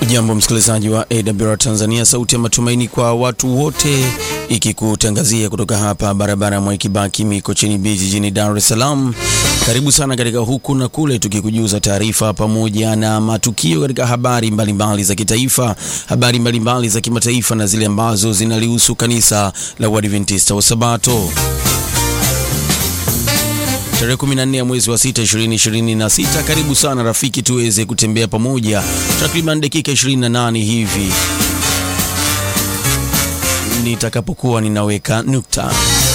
Jambo msikilizaji wa AWR Tanzania, sauti ya matumaini kwa watu wote, ikikutangazia kutoka hapa barabara ya Mwai Kibaki Mikocheni B jijini Dar es Salaam. Karibu sana katika huku na kule, tukikujuza taarifa pamoja na matukio katika habari mbalimbali mbali za kitaifa, habari mbalimbali mbali za kimataifa na zile ambazo zinalihusu kanisa la Uadventista wa Sabato. Tarehe 14 ya mwezi wa 6 2026. Karibu sana rafiki, tuweze kutembea pamoja takriban dakika 28 hivi nitakapokuwa ninaweka nukta.